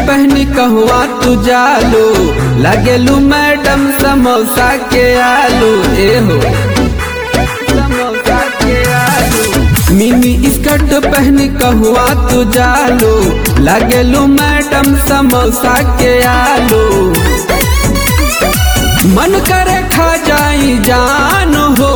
पहनी कहवा तू जालू लगेलू मैडम समोसा के आलू ए हो समोसा के आलू मिनी स्कर्ट पहनी कहवा तू जालू लगेलू मैडम समोसा के आलू मन करे खा जाई जान हो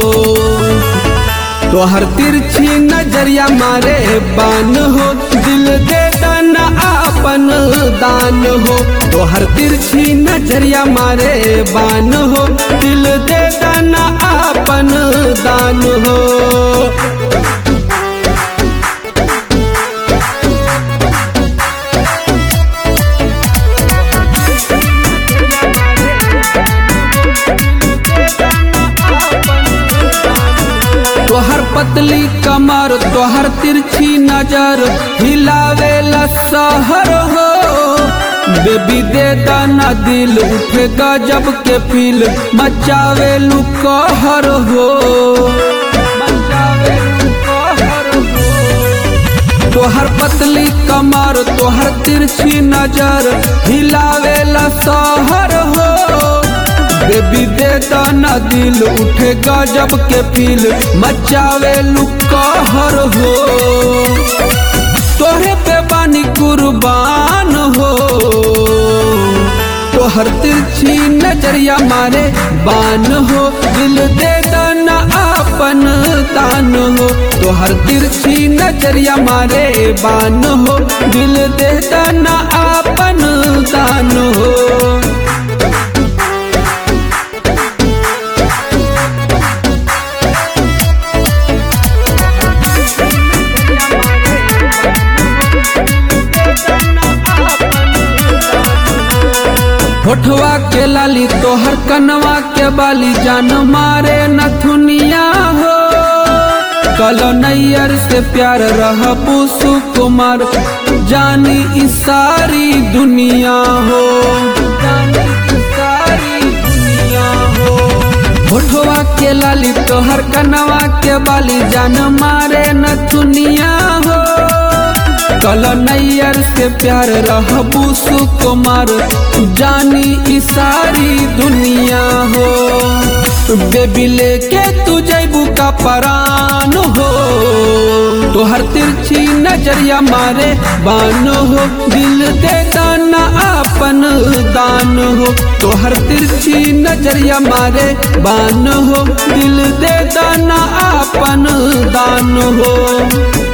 तोहर तिरछी नजरिया मारे बान हो दिल दे दाना आपन दान हो तोहर तिरछी नजरिया मारे बान हो दिल दे दाना आपन दान हो तोहर पतली कमर तोहर तिरछी नजर हिलावेला सहर हो बेबी दे दाना दिल उठे गजब के फील मचावेलू कहर हो मचावेलू कहर हो तोहर पतली कमर तोहर तिरछी नजर हिलावेला सहर हो बेबी दे दाना दिल उठे गजब के फील मचावे कहर हो तोहरे पे बानी कुर्बान हो तोहर तिरछी नजरिया मारे बान हो दिल दे दाना आपन दान हो तोहर तिरछी नजरिया मारे बान हो दिल दे दाना आपन दान हो होठवा के लाली तोहर कनवा के बाली जान मारे नथुनिया हो कलो नैयर से प्यार रहबू सुकुमार जानी ई सारी दुनिया हो जानी ई सारी दुनिया हो होठवा के लाली तोहर कनवा के बाली जान मारे नथुनिया हो कल नैयर से प्यार रहबू सुकुमार जानी ई सारी दुनिया हो बेबी लेके तू जैबू का परान हो तोहर तिरछी नजरिया मारे बान हो दिल दे दाना आपन दान हो तोहर तिरछी नजरिया मारे बान हो दिल दे दाना आपन दान हो